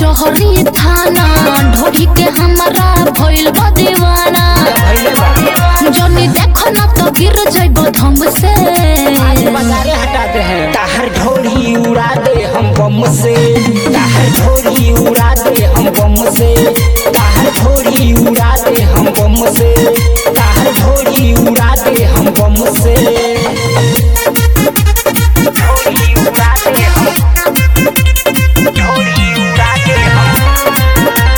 कचहरी थाना ढोरी के हमरा भइल बा दीवाना भइले बा जनी देखो ना तो गिर जाइब धम से आज बाजारे हटाते हैं ताहर ढोली उड़ा दे हम बम से ताहर ढोली उड़ा दे हम बम से ताहर ढोली उड़ा दे हम बम से ताहर ढोली उड़ा दे हम बम से ढोली उड़ा दे हम ढोली उड़ा दे हम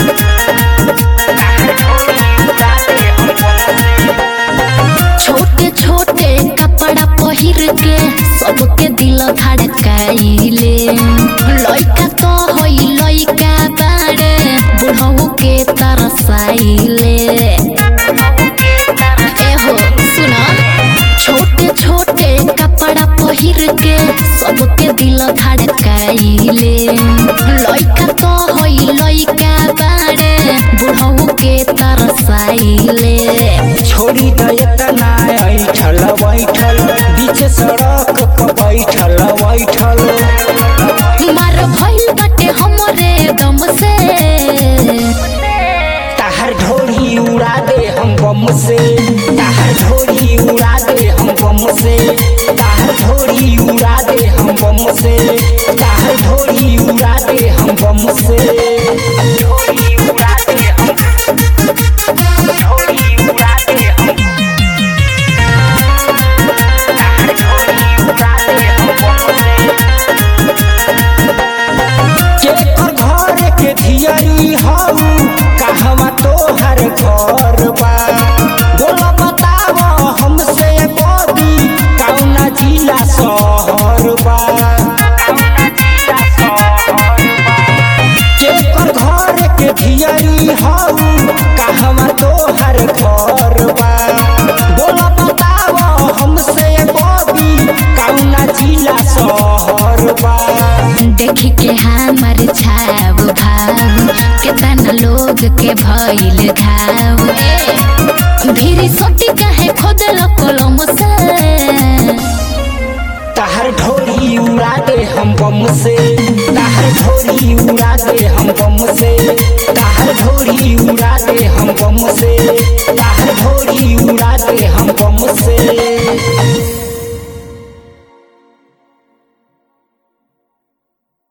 ताहर ढोली उड़ा दे हम बम से छोटे छोटे कपड़ा पहिर के सबके दिल धड़काइले लइका तो होई लइका बाड़े बुढ़ऊ के तरसाइले एहो सुना छोटे छोटे कपड़ा पहिर के सबके दिल धड़काइले लइका तो होई लइका बाड़े बुढ़ऊ के तरसाइले छोड़ी त एतना ऐठल बैठल बीच सड़क प बैठल बैठल मार भइल बाटे हमरे दम से ताहर ढोली उड़ा दे हम बम से ताहर ढोली उड़ा दे हम बम से ताहर ढोली उड़ा दे हम बम से ताहर ढोली उड़ा दे हम बम से ढोली उड़ा दे हम ढोली उड़ा दे हम ताहर ढोली उड़ा दे हम बम से केकर घर के धियरी हऊ कहवा तोहर घर बा बोला बताव हमसे बदी कौना जिला शहर बा केकर घर के धियरी हऊ कहवा तोहर घर बा बोला बताव हमसे बदी कौना जिला शहर बा देखी के हमर छाव भाव केतना लोग के भइल घाव ए, भीरी सोटी काहे खोदल कलम से ताहर ढोली उड़ा दे हम बम से ताहर ढोली उड़ा दे हम बम